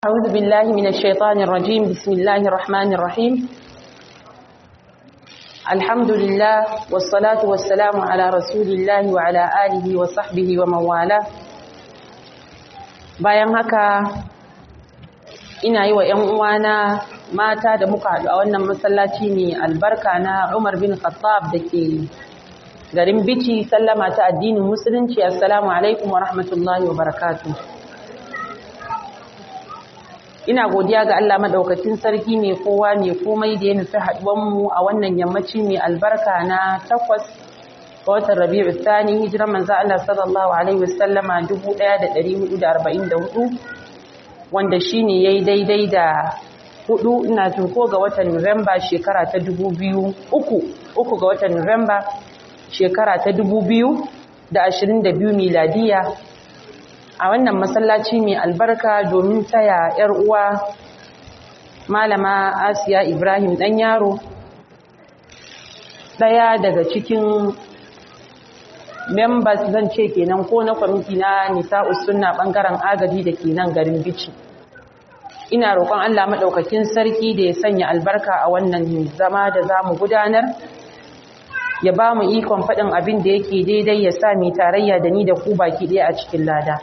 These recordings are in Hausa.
أعوذ بالله من الشيطان الرجيم بسم الله الرحمن الرحيم الحمد لله والصلاة والسلام على رسول الله وعلى آله وصحبه ومن والاه bayan haka ina yi wa 'yan uwana mata da muka haɗu a wannan masallaci ne albarka na Umar bin Khattab da ke garin Bici sallama ta addinin musulunci assalamu alaikum wa rahmatullahi wa barakatuh ina godiya ga Allah madaukakin sarki mai kowa mai komai da ya nufi mu a wannan yammaci mai albarka na takwas ga watan Rabi'u Thani hijiran manzo Allah sallallahu alaihi wasallama 1444 wanda shine yayi daidai da hudu ina jin ko ga watan Nuwamba shekara ta 2000 uku uku ga watan Nuwamba shekara ta 2022 miladiya a wannan masallaci mai albarka domin taya 'yar uwa malama asiya ibrahim dan yaro daya daga cikin members zan ce kenan ko na kwamiti na nisa'us sunna bangaren agaji da ke nan garin bici ina roƙon allah maɗaukakin sarki da ya sanya albarka a wannan zama da za mu gudanar ya ba mu ikon faɗin abin da yake daidai ya sa mai tarayya da ni da ku baki ɗaya a cikin lada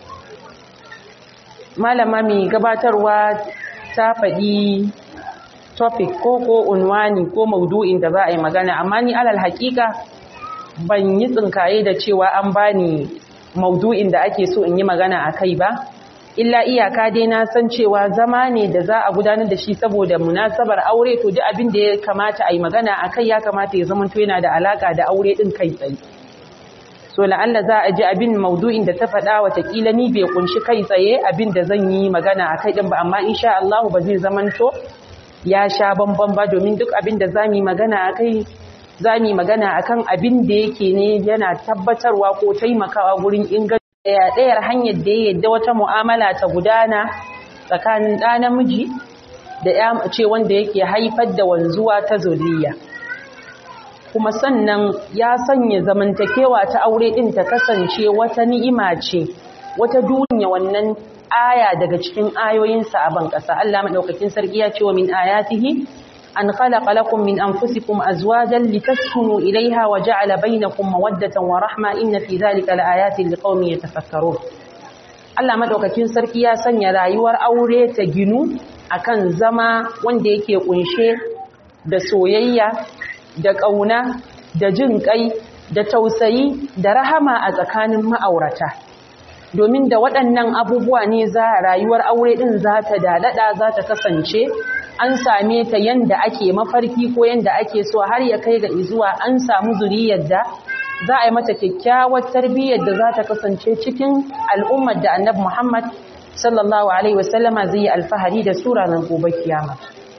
malama mai gabatarwa ta faɗi topic ko ko unwani ko maudu'in da za a yi magana amma ni alal haƙiƙa ban yi tsinkaye da cewa an bani maudu'in da ake so in yi magana a kai ba illa iyaka dai na san cewa zama ne da za a gudanar da shi saboda munasabar aure to duk abin da ya kamata a yi magana a kai ya kamata ya zama to yana da alaka da aure ɗin kai tsaye so la'alla za a ji abin maudu'in da ta faɗa watakila ni bai kunshi kai tsaye abin da zan yi magana a kai ɗin ba amma insha Allah ba zai zamanto ya sha bamban ba domin duk abin da za mu yi magana a kai za mu yi magana a kan abin da yake ne yana tabbatarwa ko taimakawa gurin inganta ɗayar hanyar da ya yadda wata mu'amala ta gudana tsakanin ɗa namiji da ya ce wanda yake haifar da wanzuwa ta zuriya. kuma sannan ya sanya zamantakewa ta aure din ta kasance wata ni'ima ce wata duniya wannan aya daga cikin ayoyinsa a ban ƙasa Allah madaukakin sarki ya ce wa min ayatihi an khalaqa lakum min anfusikum azwajan litaskunu ilayha wa ja'ala bainakum mawaddatan wa rahma inna fi dhalika laayatin liqaumin yatafakkarun Allah madaukakin sarki ya sanya rayuwar aure ta ginu akan zama wanda yake kunshe da soyayya da ƙauna da jin ƙai da tausayi da rahama a tsakanin ma'aurata domin da waɗannan abubuwa ne za rayuwar aure ɗin za ta daɗaɗa za ta kasance an same ta yanda ake mafarki ko yanda ake so har ya kai ga izuwa an samu zuriyar da za a yi mata kyakkyawar tarbiyyar da za ta kasance cikin al'ummar da annabi muhammad sallallahu alaihi wasallama zai yi alfahari da sura nan gobe kiyama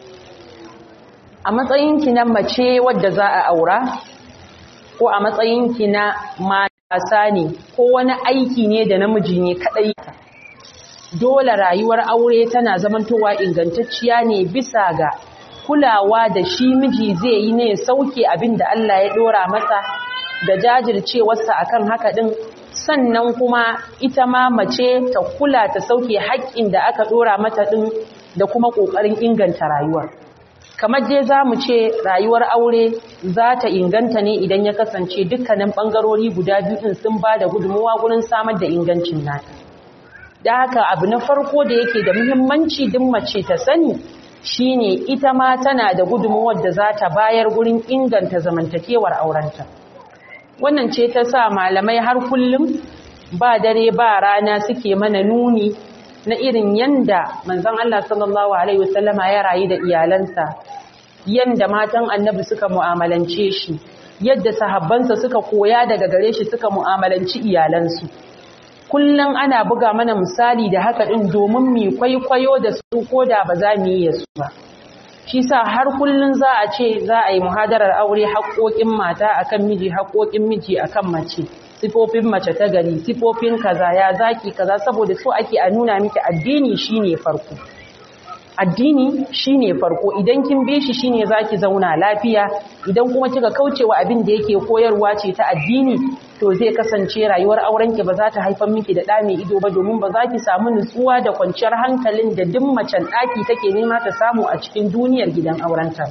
a matsayinki na mace wadda za a aura ko a matsayinki na matasa ne ko wani aiki ne da namiji ne kadai dole rayuwar aure tana zamantowa ingantacciya ne bisa ga kulawa da shi miji zai yi ne sauke abin da Allah ya dora masa da jajircewarsa akan haka din sannan kuma ita ma mace ta kula ta sauke haƙƙin da aka dora mata din da kuma ƙoƙarin inganta rayuwar kamar dai za mu ce rayuwar aure za ta inganta ne idan ya kasance dukkanin ɓangarori guda biyun sun ba da gudunmuwa gurin samar da ingancin nata da haka abu na farko da yake da muhimmanci duk mace ta sani shine ita ma tana da gudunmuwar da za ta bayar gurin inganta zamantakewar aurenta wannan ce ta sa malamai har kullum ba dare ba rana suke mana nuni na irin yanda manzon Allah sallallahu alaihi wasallama ya rayu da iyalansa yanda matan annabi suka mu'amalance shi yadda sahabbansa suka koya daga gare shi suka mu'amalanci iyalansu kullum ana buga mana misali da haka din domin mu kwaikwayo da su koda ba za mu yi su ba shi sa har kullum za a ce za a yi muhadarar aure haƙoƙin mata akan miji haƙoƙin miji akan mace sifofin mace ta gari sifofin kaza ya zaki kaza saboda so ake a nuna miki addini shine farko addini shine farko idan kin bi shi shine zaki zauna lafiya idan kuma kika kaucewa abin da yake koyarwa ce ta addini to zai kasance rayuwar aurenki ba za ta haifar miki da ɗa mai ido ba domin ba za ki samu nutsuwa da kwanciyar hankalin da duk macen ɗaki take nema ta samu a cikin duniyar gidan aurenta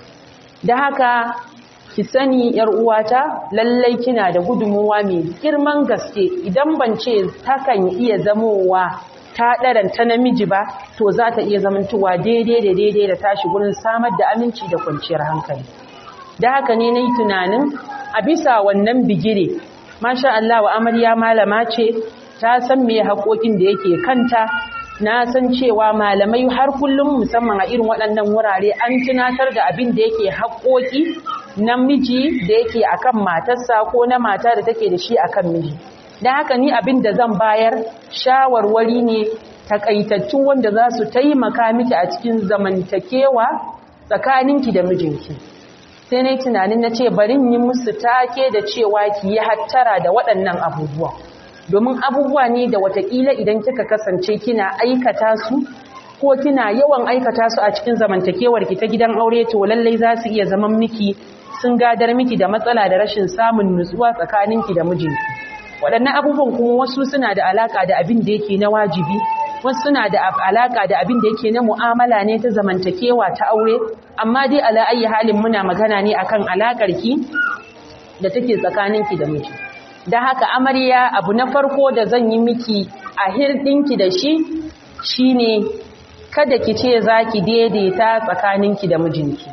da haka ki sani yar uwata lallai kina da gudunmuwa mai girman gaske idan ban ce takan iya zamowa ta ɗaran ta namiji ba to za ta iya zamantowa daidai da daidai da tashi gurin samar da aminci da kwanciyar hankali da haka ne na yi tunanin a bisa wannan bigire masha Allah wa amarya malama ce ta san me haƙoƙin da yake kanta na san cewa malamai har kullum musamman a irin waɗannan wurare an tunatar da abin da yake haƙoƙi namiji da yake akan matarsa ko na mata da take da shi akan miji da haka ni abin da zan bayar shawarwari ne takaitattu wanda za su taimaka miki a cikin zamantakewa tsakaninki da mijinki sai na tunanin na ce barin yi musu take da cewa ki yi hattara da waɗannan abubuwa domin abubuwa ne da watakila idan kika kasance kina aikata su ko kina yawan aikata su a cikin zamantakewar ki ta gidan aure to lallai za su iya zaman miki sun gadar miki da matsala da rashin samun nutsuwa tsakaninki da mijinki waɗannan abubuwan kuma wasu suna da alaka da abin da yake na wajibi wasu suna da alaka da abin da yake na mu'amala ne ta zamantakewa ta aure amma dai ala ayi halin muna magana ne akan alakar ki da take tsakaninki da miji da haka amarya abu na farko da zan yi miki a hirdinki da shi shine kada ki ce zaki daidaita tsakaninki da mijinki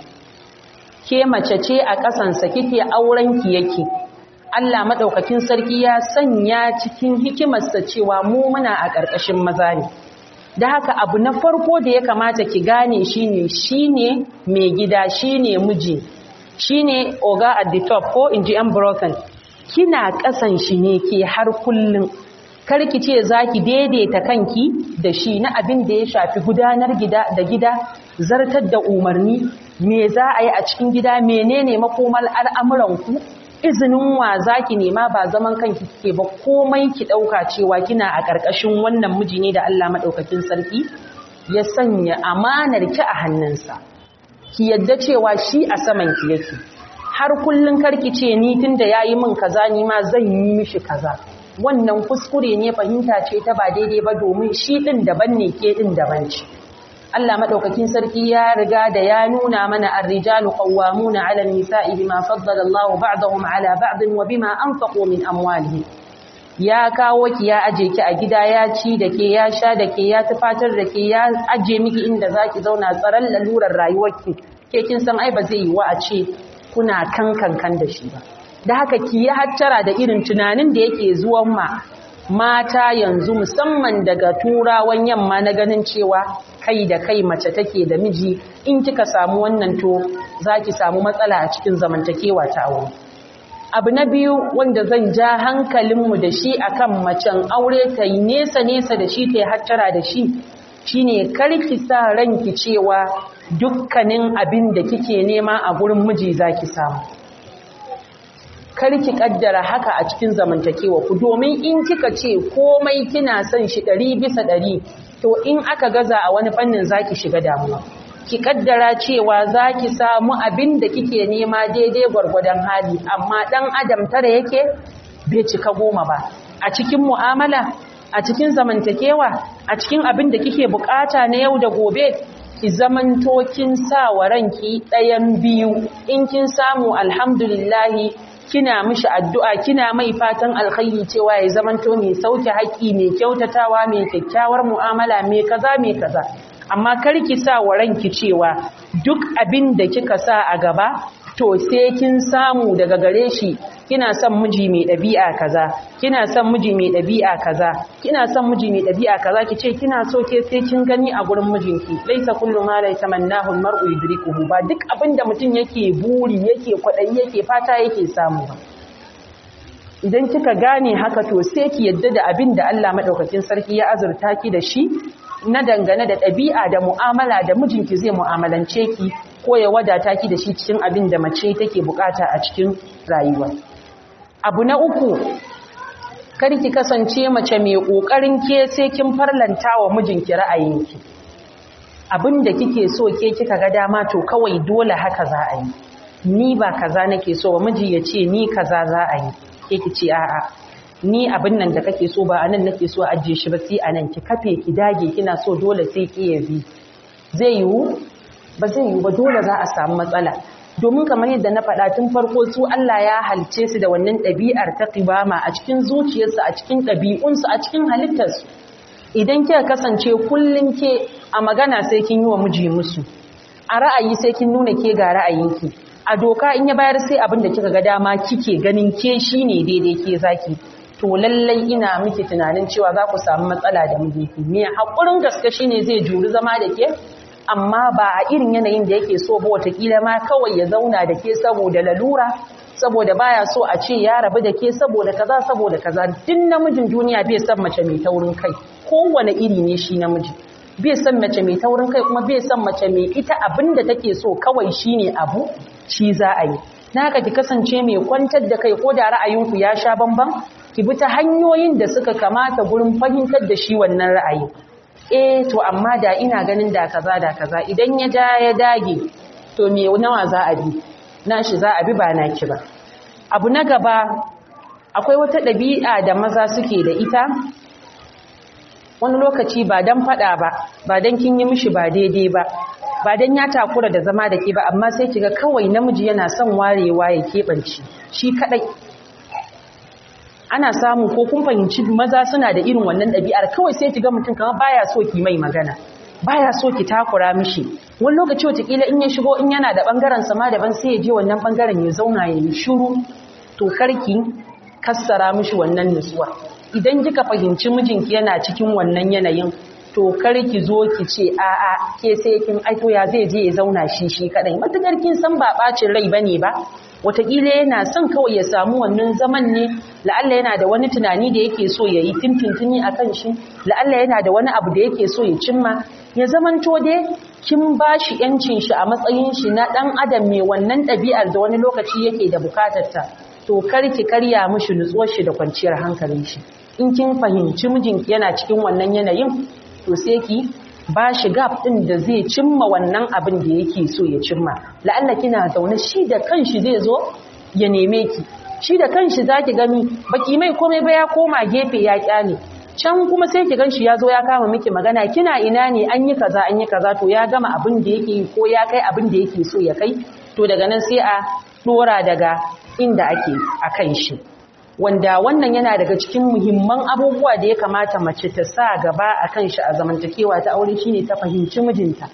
ke mace ce a ƙasansa kike aurenki yake Allah maɗaukakin sarki ya sanya cikin hikimarsa cewa mu muna a ƙarƙashin maza ne. Da haka abu na farko da ya kamata ki gane shine shine mai gida shine miji shine oga at the top ko in ji broken kina ƙasan shi ne ke har kullum karki ce za ki daidaita kanki da shi na abin da ya shafi gudanar gida da gida zartar da umarni me za a yi a cikin gida menene makomar al'amuranku izinin wa zaki nema ba zaman kanki kike ba komai ki dauka cewa kina a ƙarƙashin wannan miji ne da Allah madaukakin sarki ya sanya amanar ki a hannunsa ki yadda cewa shi a saman ki yake har kullun karki ce ni tunda yayi min kaza ni ma zan yi mishi kaza wannan kuskure ne fahimta ce ta ba daidai ba domin shi din daban ne ke din daban ce Allah madaukakin sarki ya riga da ya nuna mana ar-rijalu qawwamuna 'ala an-nisa'i bima faddala Allahu ba'dahum 'ala ba'din wa bima anfaqu min amwalihim ya kawo ki ya aje ki a gida ya ci da ke ya sha da ke ya tufatar da ke ya aje miki inda zaki zauna tsaron lalurar rayuwarki ke kin san ai ba zai yi wa a ce kuna kankan kan da shi ba da haka ki yi hattara da irin tunanin da yake zuwan ma mata yanzu musamman daga turawan yamma na ganin cewa kai da kai mace take da miji in kika samu wannan to zaki samu matsala a cikin zamantakewa ta aure abu na biyu wanda zan ja hankalinmu da shi akan macen aure ta yi nesa nesa da shi ta yi hattara da shi shine karki sa ranki cewa dukkanin abin da kike nema a gurin miji zaki samu karki kaddara haka a cikin zamantakewa ku domin in kika ce komai kina son shi ɗari bisa ɗari to in aka gaza a wani fannin zaki shiga damuwa ki kaddara cewa zaki samu abin da kike nema daidai gwargwadon hali amma dan adam tare yake bai cika goma ba a cikin mu'amala a cikin zamantakewa a cikin abin da kike bukata na yau da gobe ki zamanto kin sa wa ranki ɗayan biyu in kin samu alhamdulillahi kina mishi addu'a kina mai fatan alkhairi cewa ya zamanto mai sauke haƙi mai kyautatawa mai kyakkyawar mu'amala mai kaza mai kaza amma kar ki sa wa ranki cewa duk abin da kika sa a gaba to sai kin samu daga gare shi kina son miji mai ɗabi'a kaza kina son miji mai ɗabi'a kaza kina son miji mai ɗabi'a kaza ki ce kina so ke sai kin gani a gurin mijinki laisa kullu ma la tamannahu almar'u yudrikuhu ba duk abinda mutum yake buri yake kwadayi yake fata yake samu ba idan kika gane haka to sai ki yadda da abin da Allah madaukakin sarki ya azurta ki da shi na dangane da ɗabi'a da mu'amala da mijinki zai mu'amalance ki ko ya wadata ki da shi cikin abin da mace take bukata a cikin rayuwa abu na uku kar ki kasance mace mai kokarin ke sai kin farlanta wa mijinki ra'ayinki abin da kike so ke kika ga dama to kawai dole haka za a yi ni ba kaza nake so ba miji ya ce ni kaza za a yi ke ki ce a'a ni abin nan da kake so ba anan nake so ajiye shi ba sai anan ki kafe ki dage kina so dole sai ki yabi zai yiwu ba zai yiwu ba dole za a samu matsala domin kamar yadda na faɗa tun farko su Allah ya halice su da wannan ɗabi'ar ta qibama a cikin zuciyarsu a cikin ɗabi'unsu a cikin halittarsu idan kika kasance kullun ke a magana sai kin yi wa miji musu a ra'ayi sai kin nuna ke ga ra'ayinki a doka in ya bayar sai abin da kika ga dama kike ganin ke shine daidai ke zaki to lallai ina miki tunanin cewa za ku samu matsala da mijinki me hakurin gaske shine zai juri zama da ke amma ba a irin yanayin da yake so ba watakila ma kawai ya zauna da ke saboda lalura saboda baya so a ce ya rabu da ke saboda kaza saboda kaza duk namijin duniya bai san mace mai taurin kai kowane iri ne shi namiji bai san mace mai taurin kai kuma bai san mace mai ita abin da take so kawai shine abu shi za a yi na haka ki kasance mai kwantar da kai ko da ra'ayinku ya sha bamban ki bi ta hanyoyin da suka kamata gurin fahimtar da shi wannan ra'ayi eh to amma da ina ganin da kaza da kaza idan ya ja ya dage to me nawa za a bi nashi za a bi ba naki ba abu na gaba akwai wata ɗabi'a da maza suke da ita wani lokaci ba dan fada ba ba dan kin yi mishi ba daidai ba ba dan ya takura da zama da ke ba amma sai kiga kawai namiji yana son warewa ya keɓance shi kadai ana samu ko kun fahimci maza suna da irin wannan ɗabi'ar kawai sai kiga mutum kamar baya so ki mai magana baya so ki takura mishi wani lokaci wataƙila in ya shigo in yana da ɓangaren sama daban sai ya je wannan ɓangaren ya zauna ya yi shiru to karki kassara mishi wannan nutsuwa idan kika fahimci mijinki yana cikin wannan yanayin to kar ki zo ki ce a'a ke sai kin aiko ya zai je ya zauna shi shi kadai matukar kin san ba bacin rai bane ba wataƙila yana son kawai ya samu wannan zaman ne la'alla yana da wani tunani da yake so ya yi tintintini a kan shi la'alla yana da wani abu da yake so ya cimma ya zamanto dai kin ba shi yancin shi a matsayin shi na ɗan adam mai wannan ɗabi'ar da wani lokaci yake da bukatar ta to kar ki karya mishi nutsuwar shi da kwanciyar hankalin shi in kin fahimci mijinki yana cikin wannan yanayin to sai ki ba shi gap ɗin da zai cimma wannan abin da yake so ya cimma la'alla kina zaune shi da kanshi zai zo ya neme ki shi da kanshi zaki gani baki mai komai ba ya koma gefe ya kyale can kuma sai ki ganshi ya zo ya kama miki magana kina ina ne an yi kaza an yi kaza to ya gama abin da yake yi ko ya kai abin da yake so ya kai to daga nan sai a dora daga inda ake a kan shi wanda wannan yana daga cikin muhimman abubuwa da ya kamata mace ta sa gaba a kan shi a zamantakewa ta aure shine ta fahimci mijinta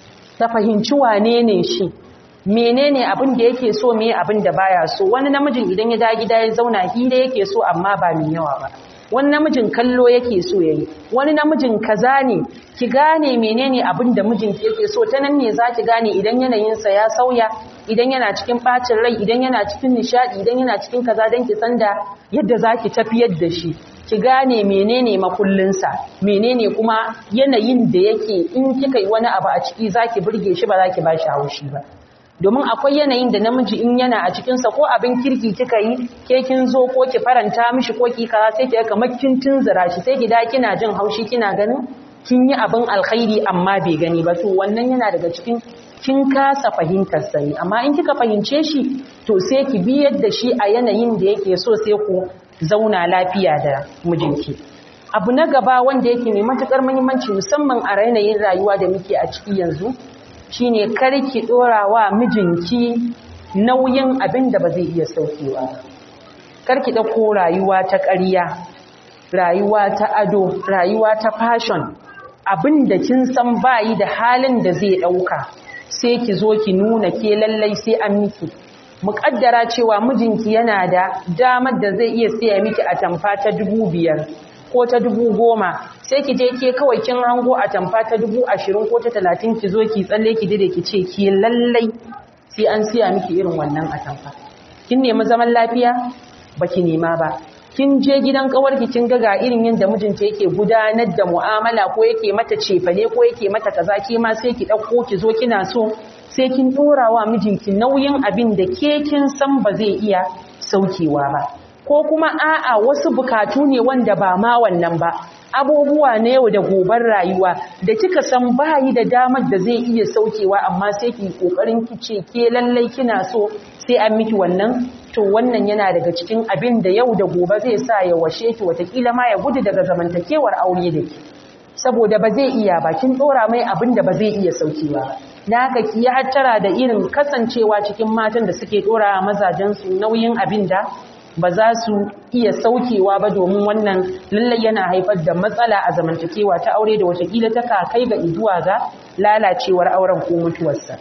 ta fahimci wane ne shi menene abin da yake so me abin da baya so wani namijin idan ya da gida ya zauna hira yake so amma ba mai yawa ba wani namijin kallo yake so yayi wani namijin kaza ne ki gane menene abin da mijinki yake so ta nan ne zaki gane idan yanayinsa ya sauya idan yana cikin bacin rai idan yana cikin nishadi idan yana cikin kaza dan ki san da yadda zaki tafiyar da shi ki gane menene makullinsa menene kuma yanayin da yake in kika yi wani abu a ciki zaki burge shi ba zaki ba shi haushi ba domin akwai yanayin da namiji in yana a cikinsa ko abin kirki kika yi ke kin zo ko ki faranta mishi ko ki kaza sai ki ga kamar kin tunzura shi sai ki da kina jin haushi kina ganin kin yi abin alkhairi amma bai gani ba to wannan yana daga cikin kin kasa fahimtar sani amma in kika fahimce shi to sai ki bi yadda shi a yanayin da yake so sai ku zauna lafiya da mijinki abu na gaba wanda yake mai matukar muhimmanci musamman a yanayin rayuwa da muke a ciki yanzu shine karki dora wa mijinki nauyin abin da ba zai iya saukewa karki dauko rayuwa ta ƙarya rayuwa ta ado rayuwa ta fashion abin da kin san bayi da halin da zai dauka sai ki zo ki nuna ke lallai sai an miki muƙaddara cewa mijinki yana da damar da zai iya siya miki a tamfa ta dubu biyar ko ta dubu goma sai ki je ke kawai kin hango a tamfa ta dubu ashirin ko ta talatin ki zo ki tsalle ki dide ki ce ki lallai sai an siya miki irin wannan a tamfa kin nemi zaman lafiya baki nema ba kin je gidan kawarki kin ga ga irin yadda mijinta yake gudanar da mu'amala ko yake mata cefane ko yake mata kaza ke ma sai ki dauko ki zo kina so sai kin dora wa mijinki nauyin abin da ke kin san ba zai iya saukewa ba ko kuma a'a wasu bukatu ne wanda ba ma wannan ba abubuwa na yau da gobar rayuwa da kika san bayi da damar da zai iya saukewa amma sai ki kokarin kice ke lallai kina so sai an miki wannan to wannan yana daga cikin abin da yau da gobe zai sa ya washe ki watakila ma ya gudu daga zamantakewar aure da ke saboda ba zai iya ba kin dora mai abin da ba zai iya saukewa ba na haka ki yi hattara da irin kasancewa cikin matan da suke dora mazajen su nauyin abin da ba za su iya saukewa ba domin wannan lallai yana haifar da matsala a zamantakewa ta aure da watakila ta kai ga izuwa ga lalacewar auren ko mutuwarsa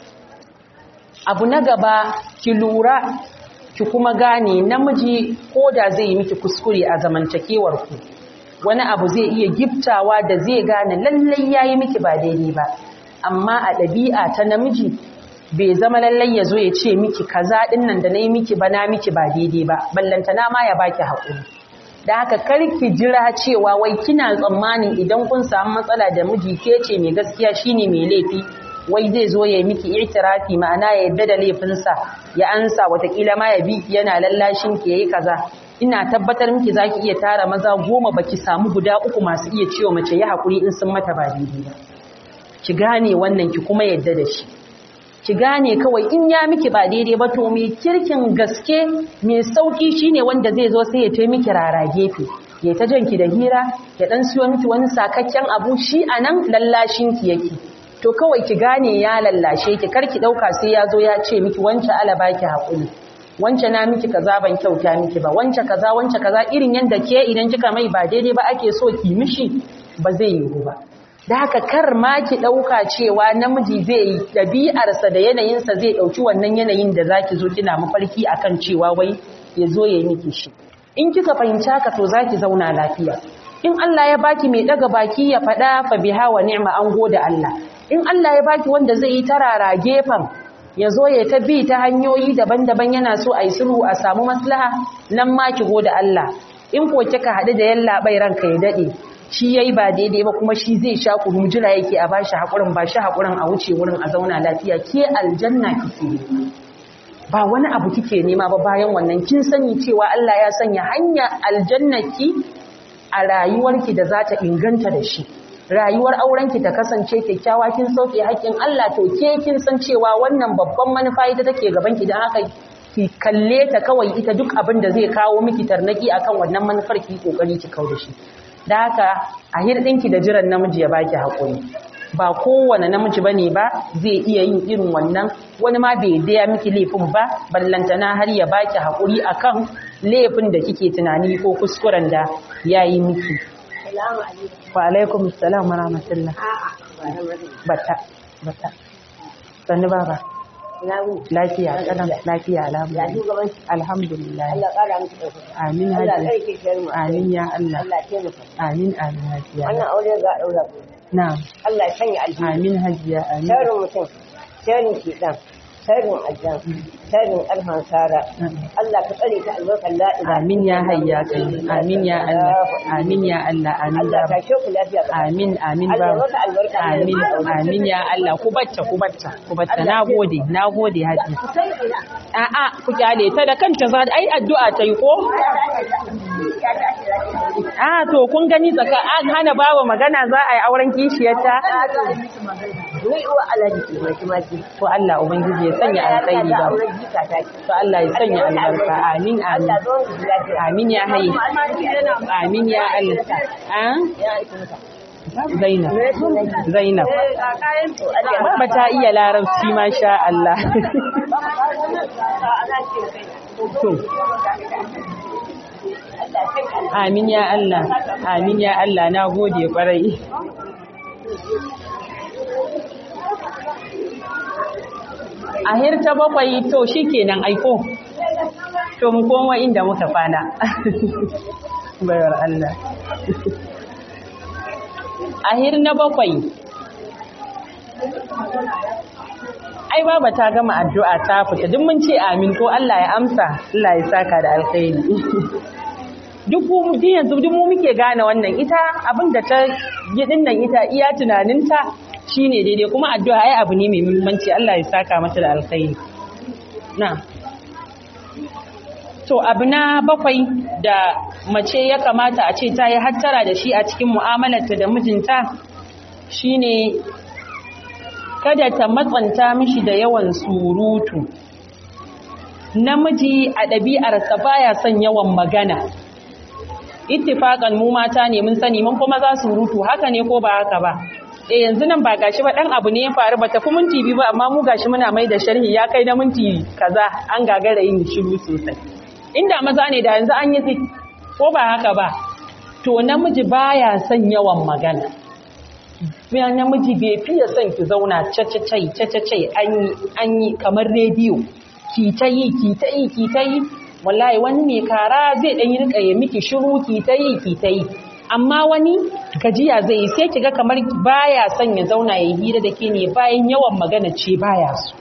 abu na gaba ki lura ki kuma gane namiji ko da zai yi miki kuskure a zamantakewar ku wani abu zai iya giftawa da zai gane lallai yayi miki ba daidai ba amma a ɗabi'a ta namiji bai zama lallai ya zo ya ce miki kaza ɗin nan da na yi miki ba na miki ba daidai ba ballantana ma ya baki haƙuri da haka karki jira cewa wai kina tsammanin idan kun samu matsala da miji ke ce mai gaskiya shine mai laifi wai zai zo ya miki itirafi ma'ana ya yadda da laifinsa ya ansa watakila ma ya bi yana lallashin ki yayi kaza ina tabbatar miki zaki iya tara maza goma baki samu guda uku masu iya ciwo mace ya haƙuri in sun mata ba daidai ba ki gane wannan ki kuma yadda da shi ki gane kawai in ya miki ba daidai ba to mai kirkin gaske mai sauki shine wanda zai zo sai ya tai miki rara gefe ya ta janki da hira ya dan siyo miki wani sakakken abu shi anan lallashin ki yake to kawai ki gane ya lallashe ki kar ki dauka sai ya zo ya ce miki wance ala baki hakuri wance na miki kaza ban kyauta miki ba wance kaza wance kaza irin yanda ke idan kika mai ba daidai ba ake so ki mishi ba zai yiwu ba da haka kar ma ki ɗauka cewa namiji zai yi ɗabi'arsa da yanayinsa zai ɗauki wannan yanayin da za ki zo kina mafarki a kan cewa wai ya zo ya yi miki shi in kika fahimci haka to za ki zauna lafiya in Allah ya baki mai ɗaga baki ya faɗa fa biha wa ni'ma an gode Allah in Allah ya baki wanda zai yi tarara gefen ya zo ya ta bi ta hanyoyi daban-daban yana so a yi sulhu a samu maslaha nan ma ki gode Allah in ko kika haɗu da yallaɓai ranka ya daɗe shi yayi ba daidai ba kuma shi zai sha kunu jira yake a bashi hakurin ba shi hakurin a wuce wurin a zauna lafiya ke aljanna kike ba wani abu kike nema ba bayan wannan kin sani cewa Allah ya sanya hanya aljannaki a rayuwarki da za ta inganta da shi rayuwar aurenki ta kasance kyakkyawa kin sauke haƙƙin Allah to ke kin san cewa wannan babban manufa ita take gaban ki dan haka ki kalle ta kawai ita duk abin da zai kawo miki tarnaki akan wannan manufar ki kokari ki kawo da shi da haka a hirɗinki da jiran namiji ya baki haƙuri ba kowane namiji ba ne ba zai iya yin irin wannan wani ma bai daya miki laifin ba ballantana har ya baki haƙuri akan laifin da kike tunani ko kuskuren da ya yi miki wa alaikum salam wa rahmatullah bata bata sannu baba lafiya kadan lafiya alhamdulillah alhamdulillah amin haji amin ya Allah amin amin haji wannan aure ga daura na'am Allah ya sanya alheri amin haji ya amin sharrin mutum sharrin shedan sharrin aljan sharrin alhan sara Allah ka tsare ta albarkar la ilaha amin ya hayya kai amin ya Allah amin ya Allah amin Allah baba ka shoku lafiya amin amin Allah ya baba maka albarka amin amin ya Allah ku bacca ku bacca ku bacca nagode nagode haji a'a ku kyale ta da kanta za ai addu'a ta yi ko a to kun gani tsaka an hana bawa magana za a yi auren kishiyarta ni uwa alaji ce mai kuma ji to Allah ubangiji ya sanya alkhairi ba auren jika ta ce to Allah ya sanya albarka amin amin Allah zo mu lafiya amin ya hayi amin ya Allah an Zainab Zainab Baba ta iya larabci masha Allah to Amin ya Allah, amin ya Allah, na gode kwarai. A hirta bakwai to shi kenan aiko, to mu koma inda muka fana. Bayar Allah. A hir na bakwai, ai baba ta gama addu'a ta fita duk mun ce amin ko Allah ya amsa, Allah ya saka da alkhairi. duk mu duk yanzu duk mu muke gane wannan ita abin da ta yi dinnan ita iya tunaninta shine daidai kuma addu'a ai abu ne mai muhimmanci Allah ya saka mata da alkhairi na to abu na bakwai da mace ya kamata a ce ta yi hattara da shi a cikin mu'amalarta da mijinta shine kada ta matsanta mishi da yawan surutu namiji a ɗabi'arsa baya son yawan magana ittifakan mu mata ne mun sani mun kuma za su rutu haka ne ko ba haka ba eh yanzu nan ba gashi ba dan abu ne ya faru ba tafi minti biyu ba amma mu gashi muna mai da sharhi ya kai na minti kaza an gagara yin shiru sosai inda maza ne da yanzu an yi zik ko ba haka ba to namiji baya son yawan magana biya namiji bai fiye son ki zauna cacacai cacacai an yi an yi kamar rediyo ki ta yi ki ta yi ki ta yi wallahi wani mai kara zai dan yi rika ya miki shiru ki ta yi ki ta yi amma wani gajiya zai yi sai kiga kamar baya son ya zauna ya hira da ke ne bayan yawan magana ce baya so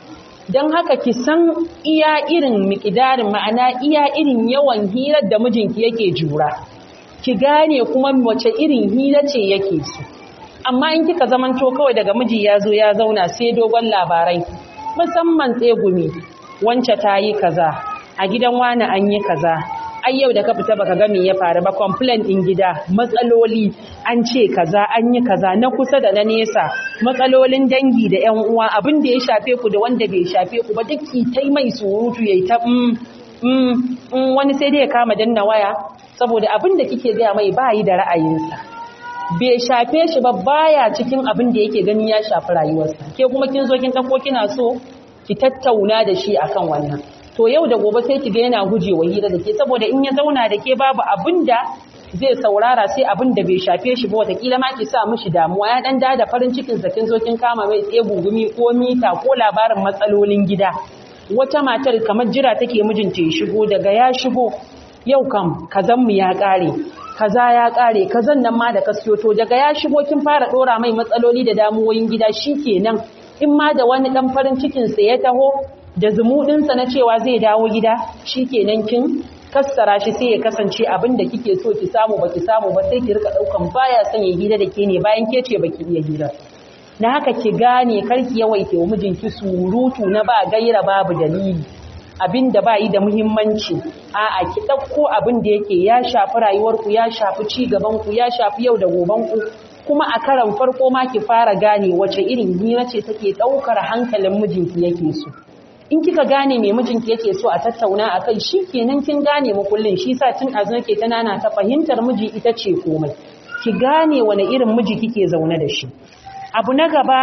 don haka ki san iya irin mikidarin ma'ana iya irin yawan hirar da mijinki yake jura ki gane kuma wace irin hira ce yake so amma in kika zamanto kawai daga miji ya zo ya zauna sai dogon labarai musamman tsegumi wance ta yi kaza a gidan wani an yi kaza ai yau da ka fita baka ga me ya faru ba complaint din gida matsaloli an ce kaza an yi kaza na kusa da na nesa matsalolin dangi da ƴan uwa abin da ya shafe ku da wanda bai shafe ku ba duk ki tai mai surutu yayi ta mm mm mm wani sai dai ya kama danna waya saboda abin da kike ga mai bayi da ra'ayinsa bai shafe shi ba baya cikin abin da yake gani ya shafi rayuwarsa ke kuma kin zo kin tako kina so ki tattauna da shi akan wannan to yau da gobe sai kiga yana gujewa hira da ke saboda in ya zauna da ke babu abin da zai saurara sai abin da bai shafe shi ba watakila ma ki sa mishi damuwa ya dan da farin cikin sa kin zo kin kama mai tsaye gungumi ko mita ko labarin matsalolin gida wata matar kamar jira take mijinta ya shigo daga ya shigo yau kam kazan mu ya kare kaza ya kare kazan nan ma da ka siyo to daga ya shigo kin fara dora mai matsaloli da damuwoyin gida shikenan in ma da wani dan farin cikin sa ya taho da zumuɗinsa na cewa zai dawo gida shi kenan kin kassara shi sai ya kasance abin da kike so ki samu baki samu ba sai ki rika ɗaukan baya son ya gida da ke ne bayan ke ce baki iya gida na haka ki gane karki yawaita wa mijinki surutu na ba gaira babu dalili abin da ba yi da muhimmanci a'a ki ɗauko abin da yake ya shafi rayuwarku ya shafi ci gabanku ya shafi yau da gobanku kuma a karan farko ma ki fara gane wace irin hira ce take ɗaukar hankalin mijinki yake so in kika gane me mijinki yake so a tattauna a kai shi kenan kin gane makullin shi sa tun azu nake ta nana ta fahimtar miji ita ce komai ki gane wani irin miji kike zaune da shi abu na gaba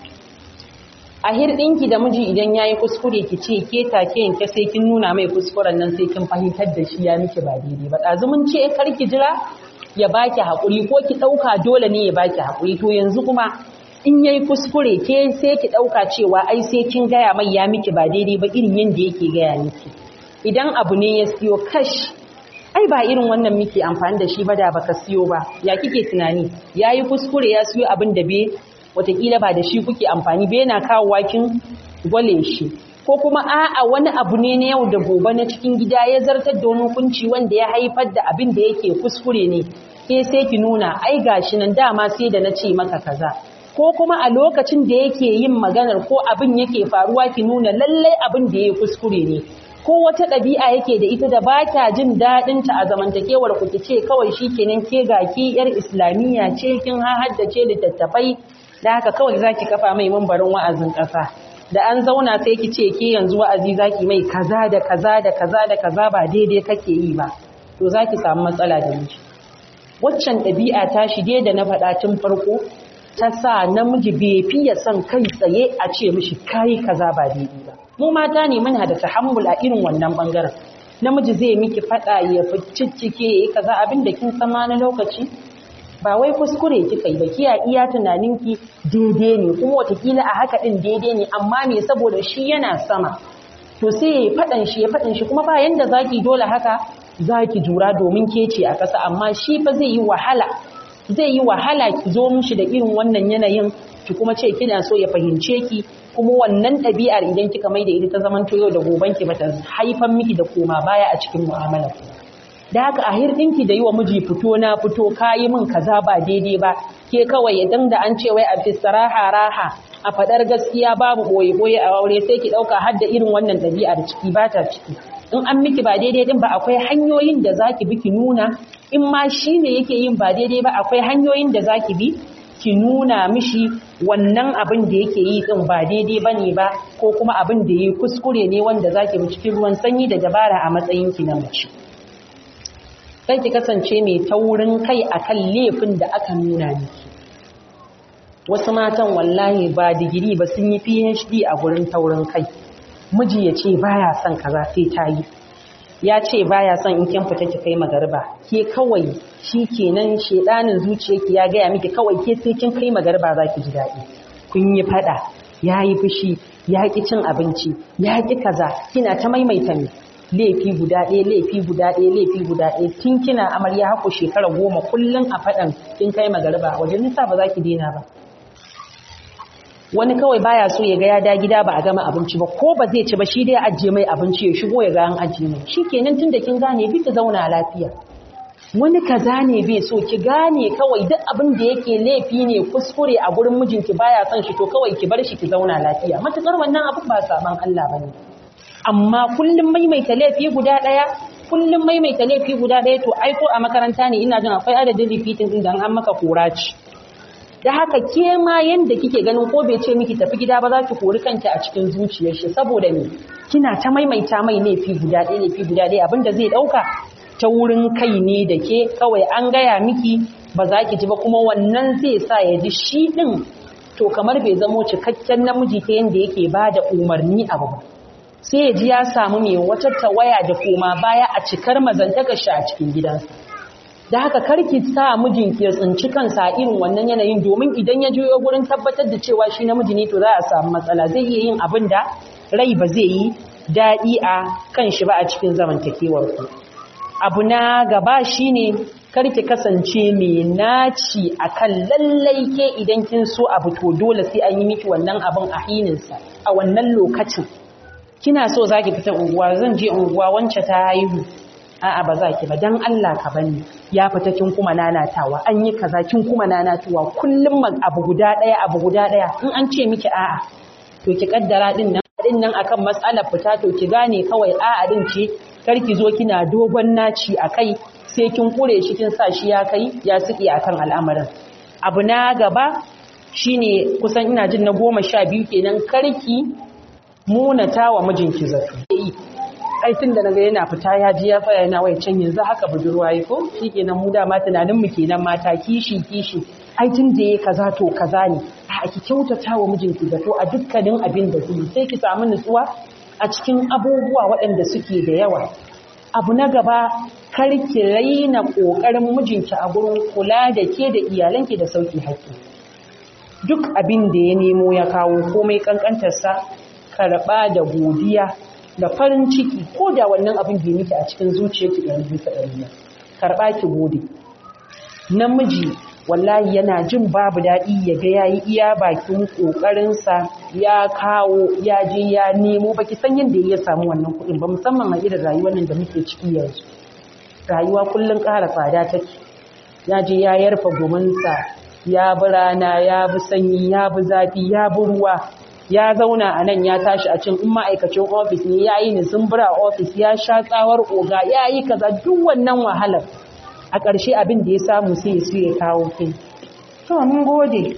a hirɗinki da miji idan yayi kuskure ki ce ke take yanke sai kin nuna mai kuskuren nan sai kin fahimtar da shi ya miki ba daidai ba ɗazu mun ce kar ki jira ya baki haƙuri ko ki ɗauka dole ne ya baki haƙuri to yanzu kuma in yayi kuskure ke sai ki dauka cewa ai sai kin gaya mai ya miki ba daidai ba irin yanda yake gaya miki idan abu ne ya siyo kash ai ba irin wannan miki amfani da shi ba da baka siyo ba ya kike tunani yayi kuskure ya siyo abin da be watakila ba da shi kuke amfani ba yana kawo wakin gwale shi ko kuma a'a wani abu ne na yau da gobe na cikin gida ya zartar da wani hukunci wanda ya haifar da abin da yake kuskure ne ke sai ki nuna ai gashi nan dama sai da na ce maka kaza ko kuma a lokacin da yake yin maganar ko abin yake faruwa ki nuna lallai abin da ya kuskure ne ko wata ɗabi'a yake da ita da ba kya jin daɗin ta a zamantakewar ku ki ce kawai shi kenan ke ga ki yar islamiyya ce kin haddace littattafai da haka kawai zaki kafa mai mambarin wa'azin ƙasa da an zauna sai ki ce ke yanzu wa'azi zaki mai kaza da kaza da kaza da kaza ba daidai kake yi ba to zaki samu matsala da miji waccan ɗabi'a ta shige da na faɗa tun farko ta sa namiji bai fiye son kai tsaye a ce mishi kayi kaza ba daidai ba mu mata ne muna da tahammul a irin wannan bangaren namiji zai miki fada ya ciccike yayi kaza abin da kin sama na lokaci ba wai kuskure kika yi ba kiya iya tunaninki daidai ne kuma watakila a haka din daidai ne amma me saboda shi yana sama to sai ya fadan shi ya fadan shi kuma ba yanda zaki dole haka zaki jura domin ke ce a kasa amma shi fa zai yi wahala zai yi wahala ki zo mishi da irin wannan yanayin ki kuma ce kina so ya fahimce ki kuma wannan ɗabi'ar idan kika mai da ita ta zaman yau da goben ki bata haifan miki da koma baya a cikin mu'amalar ku da haka a hirdinki da yi wa miji fito na fito kayi min kaza ba daidai ba ke kawai idan da an ce wai a fisaraha raha a faɗar gaskiya babu boye boye a aure sai ki ɗauka har da irin wannan ɗabi'ar ciki ba ta ciki in an miki ba daidai din ba akwai hanyoyin da zaki bi ki nuna in ma shi ne yake yin ba daidai ba akwai hanyoyin da zaki bi ki nuna mishi wannan abin da yake yi din ba daidai bane ba ko kuma abin da yi kuskure ne wanda zaki bi cikin ruwan sanyi da dabara a matsayin ki na mace sai ki kasance mai taurin kai akan laifin da aka nuna miki wasu matan wallahi ba digiri ba sun yi PhD a gurin taurin kai miji ya ce baya son kaza sai ta yi ya ce baya son in kin fita ki kai magarba ke kawai shi kenan shedanin zuciyarki ya gaya miki kawai ke sai kin kai magarba za ki ji daɗi kun yi fada ya yi fushi ya ƙi cin abinci ya ƙi kaza kina ta maimaita ne laifi guda ɗaya laifi guda ɗaya laifi guda ɗaya tun kina amarya haku shekara goma kullum a faɗan kin kai magarba wajen nisa ba za ki daina ba wani kawai baya so ya ga ya da gida ba a gama abinci ba ko ba zai ci ba shi dai ajiye mai abinci ya shigo ya ga an ajiye mai shikenan tunda kin gane bi ki zauna lafiya wani kaza ne bai so ki gane kawai duk abin da yake laifi ne kuskure a gurin mijinki baya son shi to kawai ki bar shi ki zauna lafiya matukar wannan abin ba saban Allah bane amma kullum maimaita laifi guda daya kullum maimaita laifi guda daya to ai ko a makaranta ne ina jin akwai adadin repeating din da an maka kora ci da haka ke ma yanda kike ganin ko bai ce miki tafi gida ba za ki kori kanki a cikin zuciyar shi saboda me kina ta maimaita mai laifi guda ɗaya laifi guda ɗaya abinda zai ɗauka ta wurin kai ne da ke kawai an gaya miki ba za ki ji ba kuma wannan zai sa ya ji shi ɗin to kamar bai zamo cikakken namiji ta yanda yake ba da umarni abu ba sai ya ji ya samu mai wata tawaya da koma baya a cikar mazantaka shi a cikin gidansa da haka karki sa mijinki ya tsinci kansa a irin wannan yanayin domin idan ya juyo gurin tabbatar da cewa shi namiji ne to za a samu matsala zai iya yin abin da rai ba zai yi daɗi a kan shi ba a cikin zamantakewar ku abu na gaba shine karki kasance mai naci akan lallai ke idan kin so abu to dole sai an yi miki wannan abin a hininsa a wannan lokacin kina so zaki fita unguwa zan je unguwa wance ta haihu a'a ba za ki ba dan Allah ka bani ya fita kin kuma nanatawa an yi kaza kin kuma nanatuwa kullum abu guda daya abu guda daya in an ce miki a'a to ki kaddara din nan din nan akan matsalar fita to ki gane kawai a'a din ce kar ki zo kina dogon naci akai sai kin kure shi kin sa shi ya kai ya siki akan al'amarin abu na gaba shine kusan ina jin na goma sha biyu kenan karki munata wa mijinki zato ai tun da naga yana fita ya ji ya tsaya yana wai can yanzu haka budurwa yi ko shikenan mu dama tunanin mu kenan mata kishi kishi ai tun da yayi kaza to kaza ne a ki kyautata wa mijinki zato a dukkanin abin da zai sai ki samu nutsuwa a cikin abubuwa waɗanda suke da yawa abu na gaba kar ki raina kokarin mijinki a gurin kula da ke da iyalanki da sauki haƙƙi duk abin da ya nemo ya kawo komai kankantarsa karɓa da godiya da farin ciki ko da wannan abin bai miki a cikin zuciyarki ɗari bisa ɗari ba karɓa ki gode namiji wallahi yana jin babu daɗi ya ga yayi iya bakin ƙoƙarinsa ya kawo ya je ya nemo baki san yadda ya samu wannan kuɗin ba musamman a irin rayuwar nan da muke ciki yanzu rayuwa kullum ƙara tsada take ya je ya yarfa gominsa ya bi rana ya bi sanyi ya bi zafi ya bi ruwa ya zauna a nan ya tashi a cin in ma'aikacin ofis ne ya yi nizumbura a ofis ya sha tsawar oga ya yi kaza duk wannan wahalar a ƙarshe abin da ya samu sai ya su ya kawo kai to mun gode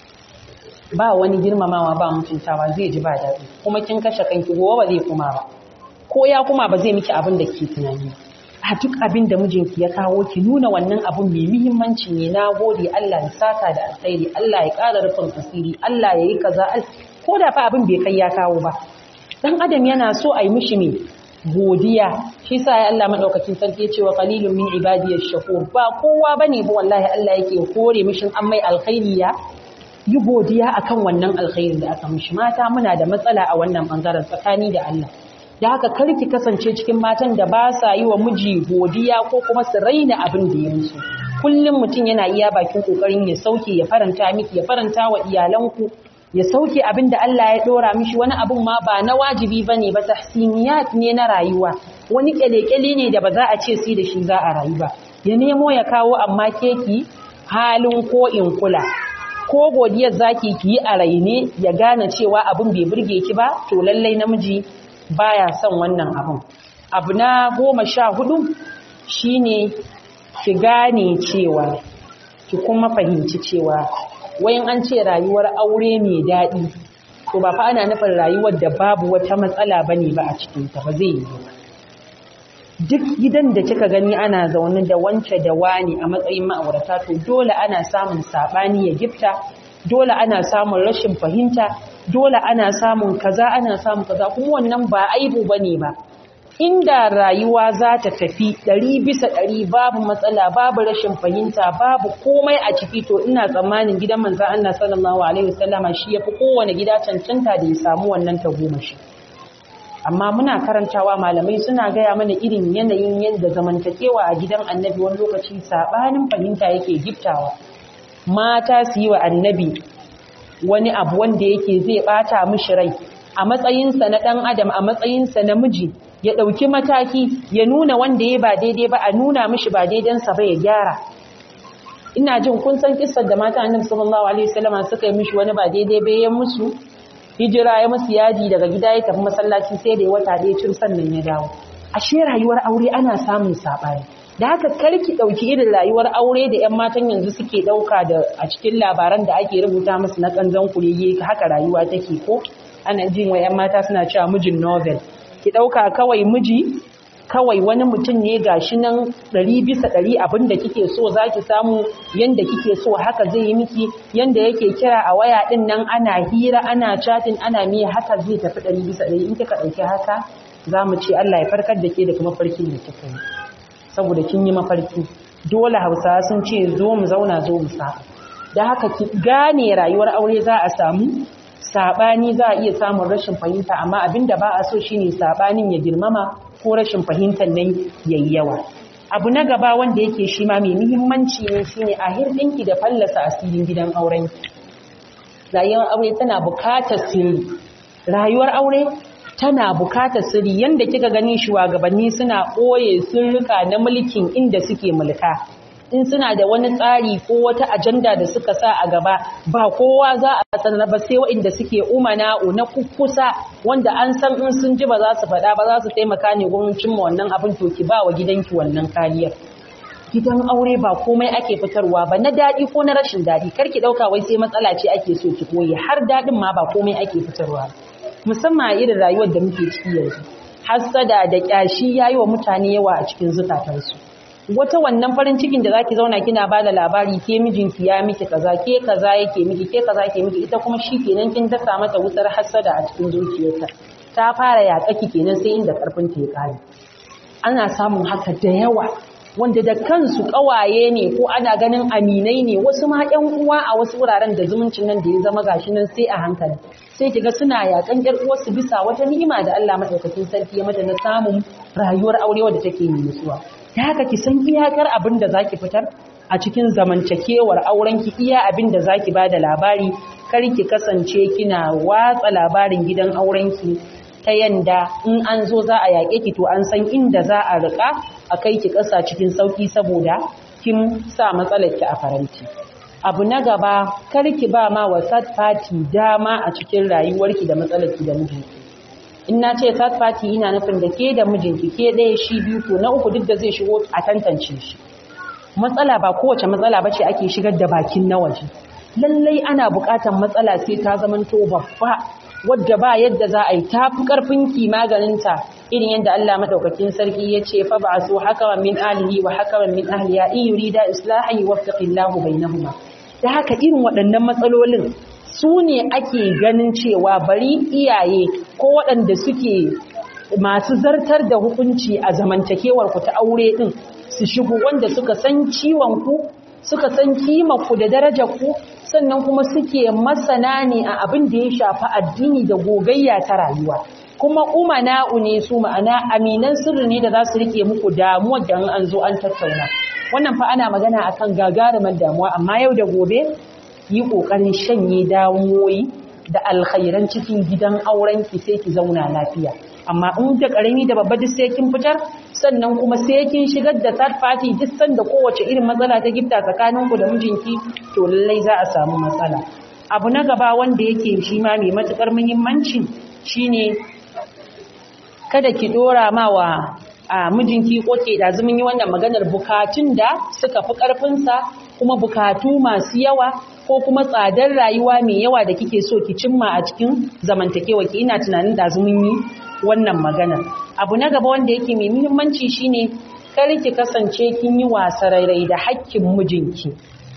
ba wani girmamawa ba mutuntawa zai ji ba daɗi kuma kin kashe kanki gobe ba zai kuma ba ko ya kuma ba zai miki abin da ke tunani a duk abin da mijinki ya kawo ki nuna wannan abun mai muhimmanci ne na gode Allah ya saka da alkhairi Allah ya ƙara rufin asiri Allah ya yi kaza ko da fa abin bai kai ya kawo ba dan adam yana so a yi mishi ne godiya shi sa ya Allah madaukakin sarki ya ce wa qalilun min ibadiyash shakur ba kowa bane ba wallahi Allah yake kore mishin an mai alkhairi ya yi godiya akan wannan alkhairin da aka mishi mata muna da matsala a wannan bangaren tsakani da Allah da haka kar ki kasance cikin matan da ba sa yi wa miji godiya ko kuma su raina abin da ya musu kullum mutum yana iya bakin kokarin ya sauke ya faranta miki ya faranta wa iyalanku ya sauke abin da Allah ya dora mishi wani abin ma ba na wajibi bane ba tahsiniyat ne na rayuwa wani kyalekyale ne da ba za a ce sai da shi za a rayu ba ya nemo ya kawo amma keki halin ko in kula ko godiyar zaki ki yi a raine ya gane cewa abin bai burge ki ba to lallai namiji baya son wannan abin abu na goma sha hudu shine ki gane cewa ki kuma fahimci cewa wayan an ce rayuwar aure mai daɗi to ba fa ana nufin rayuwar da babu wata matsala bane ba a cikin ta ba zai yi ba duk gidan da kika gani ana zaune da wance da wani a matsayin ma'aurata to dole ana samun sabani ya gifta dole ana samun rashin fahimta dole ana samun kaza ana samun kaza kuma wannan ba aibu bane ba inda rayuwa za ta tafi ɗari bisa ɗari babu matsala babu rashin fahimta babu komai a ciki to ina tsammanin gidan manzan Allah sallallahu alaihi wasallama shi yafi kowane gida cancanta da ya samu wannan tagomashi amma muna karantawa malamai suna gaya mana irin yanayin yadda zamantakewa a gidan annabi wani lokaci sabanin fahimta yake giftawa mata su yi wa annabi wani abu wanda yake zai bata mishi rai a matsayinsa na ɗan adam a matsayinsa na miji ya ɗauki mataki ya nuna wanda ya ba daidai ba a nuna mishi ba daidansa ba ya gyara ina jin kun san kissar da mata annabi sallallahu alaihi wasallam suka yi mishi wani ba daidai ba ya musu hijira ya musu yaji daga gida ya tafi masallaci sai da ya wata ɗaya cin sannan ya dawo ashe rayuwar aure ana samun saɓani da haka karki ɗauki irin rayuwar aure da 'yan matan yanzu suke ɗauka da a cikin labaran da ake rubuta musu na ƙanzon kurege haka rayuwa take ko ana jin wa 'yan mata suna cewa mijin novel ki ɗauka kawai miji kawai wani mutum ne gashi nan ɗari bisa ɗari abin da kike so za ki samu yanda kike so haka zai yi miki yanda yake kira a waya ɗin nan ana hira ana chatin ana miya haka zai tafi ɗari bisa ɗari in kika ɗauki haka za mu ce Allah ya farkar da ke da kuma farkin da kika yi saboda kin yi mafarki dole hausawa sun ce zo mu zauna zo mu sa da haka ki gane rayuwar aure za a samu sabani za a iya samun rashin fahimta amma abinda ba a so shine sabanin ya girmama ko rashin fahimtar nan yayi yawa abu na gaba wanda yake shi ma mai muhimmanci ne shine a hirdinki da fallasa asirin gidan auren rayuwar aure tana bukatar sirri rayuwar aure tana bukatar sirri yanda kika gani shugabanni suna ɓoye sirrika na mulkin inda suke mulka in suna da wani tsari ko wata ajanda da suka sa a gaba ba kowa za a sanar ba sai waɗanda suke umana na kukusa wanda an san in sun ji ba za su faɗa ba za su taimaka ne gurin cimma wannan abin to ki ba wa gidanki wannan kariyar gidan aure ba komai ake fitarwa ba na daɗi ko na rashin daɗi kar ki ɗauka wai sai matsala ce ake so ki koyi har daɗin ma ba komai ake fitarwa musamman a irin rayuwar da muke ciki yanzu hassada da ƙyashi yayi wa mutane yawa a cikin zukatansu wata wannan farin cikin da zaki zauna kina bada labari ke mijinki ya miki kaza ke kaza yake miki ke kaza yake miki ita kuma shikenan kin dasa mata wutar hasada a cikin zuciyarta ta fara yaƙaki kenan sai inda karfin ta ya kare ana samun haka da yawa wanda da kansu kawaye ne ko ana ganin aminai ne wasu ma ƴan uwa a wasu wuraren da zumuncin nan da ya zama gashi nan sai a hankali sai kiga suna yakan ƴar uwarsu bisa wata ni'ima da Allah madaukakin sarki ya mata na samun rayuwar aure wadda take mai nutsuwa ta haka ki san iyakar abin da zaki fitar a cikin zamantakewar aurenki iya abin da zaki bada labari kar ki kasance kina watsa labarin gidan aurenki ta yanda in an zo za a yaƙe ki to an san inda za a riƙa a kai ki ƙasa cikin sauƙi saboda kin sa matsalar ki a faranti abu na gaba kar ki ba ma wa third party dama a cikin rayuwarki da matsalar ki da mijinki in na ce third party ina nufin da ke da mijinki ke ɗaya shi biyu to na uku duk da zai shigo a tantance shi matsala ba kowace matsala bace ake shigar da bakin na waje lallai ana buƙatar matsala sai ta zamanto babba wadda ba yadda za a yi tafi ƙarfin ki maganinta irin yadda Allah madaukakin sarki ya ce fa ba su haka min ahlihi wa haka min ahliya in yurida islahan yuwaffiqillahu bainahuma da haka irin waɗannan matsalolin su ne ake ganin cewa bari iyaye ko waɗanda suke masu zartar da hukunci a zamantakewar ku ta aure din su shigo wanda suka san ciwon ku suka san kimar ku da darajar ku sannan kuma suke masana ne a abin da ya shafi addini da gogayya ta rayuwa kuma umana'u ne su ma'ana aminan sirri ne da za su rike muku damuwar da an zo an tattauna wannan fa ana magana akan gagarumar damuwa amma yau da gobe yi kokarin shanye damuwoyi da alkhairan cikin gidan auren ki sai ki zauna lafiya amma in da karami da babba duk sai kin fitar sannan kuma sai kin shigar da third party duk sanda kowace irin matsala ta gifta tsakanin ku da mijinki to lallai za a samu matsala abu na gaba wanda yake shi ma mai matukar muhimmanci shine kada ki dora ma wa a mijinki koke da zumun yi wannan maganar bukatun da suka fi karfinsa kuma bukatu masu yawa ko kuma tsadar rayuwa mai yawa da kike so ki cimma a cikin zamantakewa ki ina tunanin da zumun yi wannan maganar abu na gaba wanda yake mai muhimmanci shine kar ki kasance kin yi wasarairai da hakkin mijinki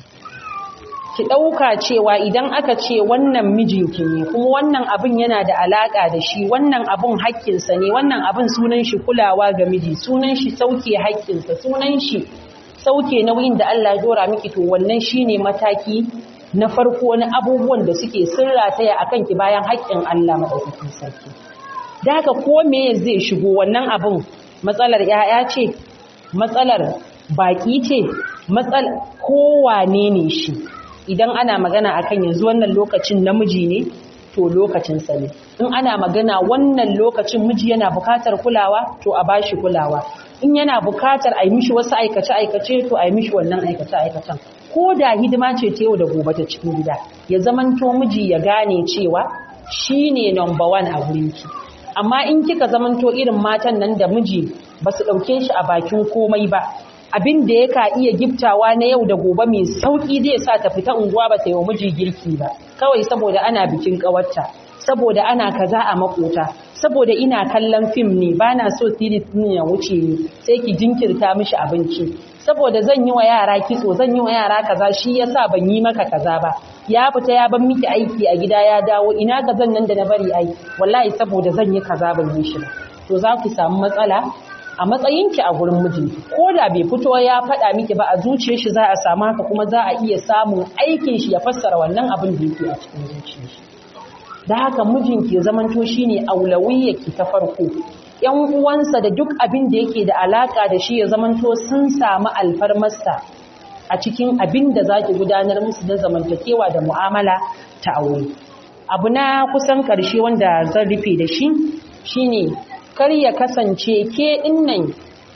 ki ɗauka cewa idan aka ce wannan mijinki ne kuma wannan abin yana da alaƙa da shi wannan abin haƙƙinsa ne wannan abin sunan shi kulawa ga miji sunan shi sauke haƙƙinsa sunan shi sauke nauyin da Allah ya dora miki to wannan shine mataki na farko na abubuwan da suke sirra taya akan ki bayan haƙƙin Allah madaukakin sarki da haka ko me zai shigo wannan abin matsalar 'ya'ya ce matsalar baki ce matsal kowane ne shi idan ana magana akan yanzu wannan lokacin namiji ne to lokacinsa ne in ana magana wannan lokacin miji yana bukatar kulawa to a bashi kulawa in yana bukatar a yi mishi wasu aikace-aikace to a yi mishi wannan aikace-aikacen ko da hidima ce ta yau da gobe ta cikin gida ya zamanto miji ya gane cewa shi ne number one a gurinki amma in kika zamanto irin matan nan da miji ba su ɗauke shi a bakin komai ba abin da ya ka iya giftawa na yau da gobe mai sauki zai sa ta fita unguwa ba ta yi wa miji girki ba kawai saboda ana bikin kawarta saboda ana kaza a makota saboda ina kallon fim ne ba na so series ne ya wuce ni sai ki jinkirta mishi abinci saboda zan yi wa yara kitso zan yi wa yara kaza shi yasa ban yi maka kaza ba ya fita ya ban miki aiki a gida ya dawo ina ga zan nan da na bari ai wallahi saboda zan yi kaza ban yi shi ba to za ku samu matsala a matsayinki a gurin mijinki ko da bai fito ya faɗa miki ba a zuciyar shi za a samu haka kuma za a iya samun aikin shi ya fassara wannan abin da yake a cikin zuciyar shi da haka mijinki ya zamanto shine aulawiyyaki ta farko yan uwansa da duk abin da yake da alaka da shi ya zamanto sun samu alfarmarsa a cikin abin da zaki gudanar musu na zamantakewa da mu'amala ta aure abu na kusan karshe wanda zan rufe da shi shine kar ya kasance ke dinnan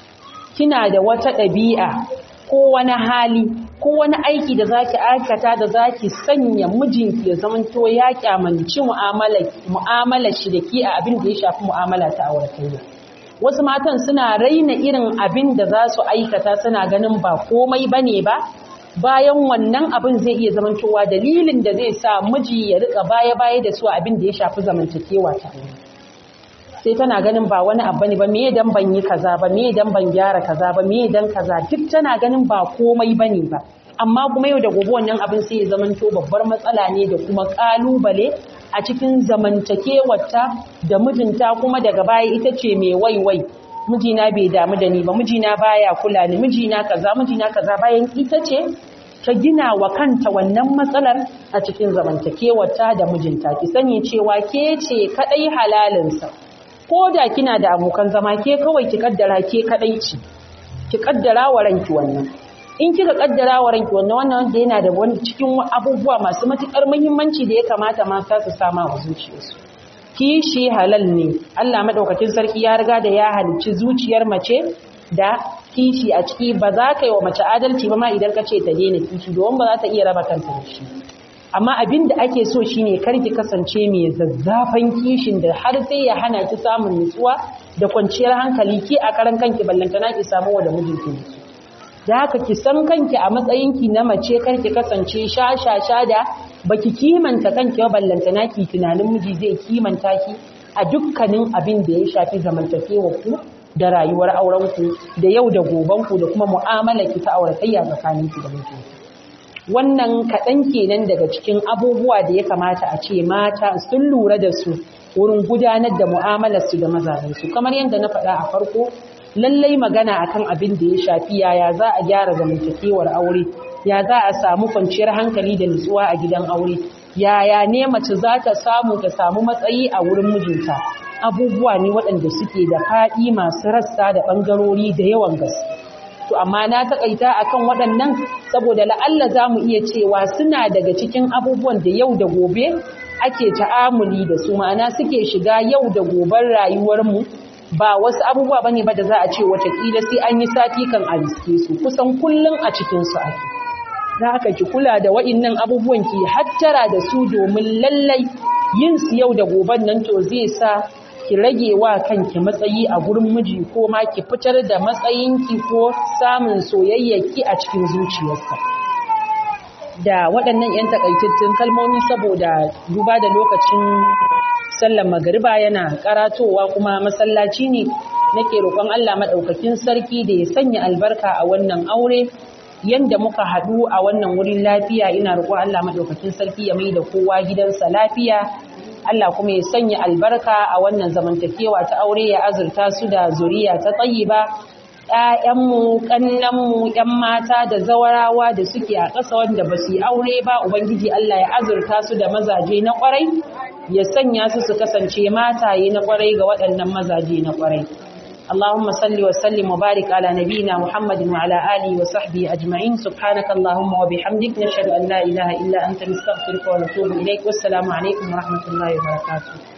kina da wata ɗabi'a ko wani hali ko wani aiki da zaki aikata da zaki sanya mijinki ya zamanto ya kyamanci mu'amala shi da ki a abin da ya shafi mu'amala ta auratayya wasu matan suna raina irin abin da za su aikata suna ganin ba komai bane ba bayan wannan abin zai iya zamantowa dalilin da zai sa miji ya rika baya-baya da su abin da ya shafi zamantakewa ta aure sai tana ganin ba wani abu ne ba me dan ban yi kaza ba me dan ban gyara kaza ba me dan kaza duk tana ganin ba komai bane ba amma kuma yau da gobe wannan abin sai ya zamanto babbar matsala ne da kuma kalubale a cikin zamantakewarta da mijinta kuma daga baya ita ce mai waiwai mijina bai damu da ni ba mijina baya kula ni mijina kaza mijina kaza bayan ita ce ta gina wa kanta wannan matsalar a cikin zamantakewarta da mijinta ki sani cewa ke ce kadai halalinsa ko da kina da abokan zama ke kawai ki kaddara ke kadai ce ki kaddara wa ranki wannan in kika kaddara wa ranki wannan wannan wanda yana da wani cikin abubuwa masu matukar muhimmanci da ya kamata mata su sama wa zuciyarsu kishi halal ne Allah madaukakin sarki ya riga da ya halicci zuciyar mace da kishi a ciki ba za ka yi wa mace adalci ba ma idan ka ce ta daina kishi domin ba za ta iya raba kanta da shi amma abin da ake so shine kar ki kasance mai zazzafan kishin da har sai ya hana ki samun nutsuwa da kwanciyar hankali ki a karan kanki ballantana ki samu wa da mijinki nutsuwa da haka ki san kanki a matsayinki na mace kar ki kasance sha-sha-sha da baki kimanta kanki ba ballantana ki tunanin miji zai kimanta ki a dukkanin abin da ya shafi zamantakewa ku da rayuwar auren ku da yau da goben ku da kuma mu'amalar ki ta auratayya tsakanin ki da mijinki wannan kaɗan kenan daga cikin abubuwa da ya kamata a ce mata sun lura da su wurin gudanar da mu'amalarsu da mazajensu kamar yadda na faɗa a farko lallai magana akan abin da ya shafi yaya za a gyara zamantakewar aure ya za a samu kwanciyar hankali da nutsuwa a gidan aure yaya ne mace za ta samu ta samu matsayi a wurin mijinta abubuwa ne waɗanda suke da faɗi masu rassa da ɓangarori da yawan gaske to amma na takaita akan waɗannan saboda la'alla za mu iya cewa suna daga cikin abubuwan da yau da gobe ake ta'amuli da su ma'ana suke shiga yau da goben rayuwarmu ba wasu abubuwa bane ba da za a ce watakila sai an yi sati kan a riske su kusan kullum a cikinsu ake za ka ki kula da wa'innan abubuwan ki hattara da su domin lallai yin su yau da goben nan to zai sa ki rage wa kanki matsayi a gurin miji ko ma ki fitar da matsayinki ko samun soyayyaki a cikin zuciyarsa da waɗannan 'yan takaitattun kalmomi saboda duba da lokacin sallar magariba yana karatowa kuma masallaci ne nake roƙon Allah maɗaukakin sarki da ya sanya albarka a wannan aure yanda muka haɗu a wannan wurin lafiya ina roƙon Allah maɗaukakin sarki ya mai da kowa gidansa lafiya Allah kuma ya sanya albarka a wannan zamantakewa ta aure ya azurta su da zuriya ta tsayiba ‘ya'yanmu, ƙannanmu, ‘yan mata da zawarawa da suke a ƙasa wanda ba su yi aure ba, Ubangiji Allah ya azurta su da mazaje na ƙwarai, ya sanya su su kasance mataye na ƙwarai ga waɗannan mazaje na ƙwarai. اللهم صل وسلم وبارك على نبينا محمد وعلى آله وصحبه أجمعين سبحانك اللهم وبحمدك نشهد أن لا إله إلا أنت نستغفرك ونتوب إليك والسلام عليكم ورحمة الله وبركاته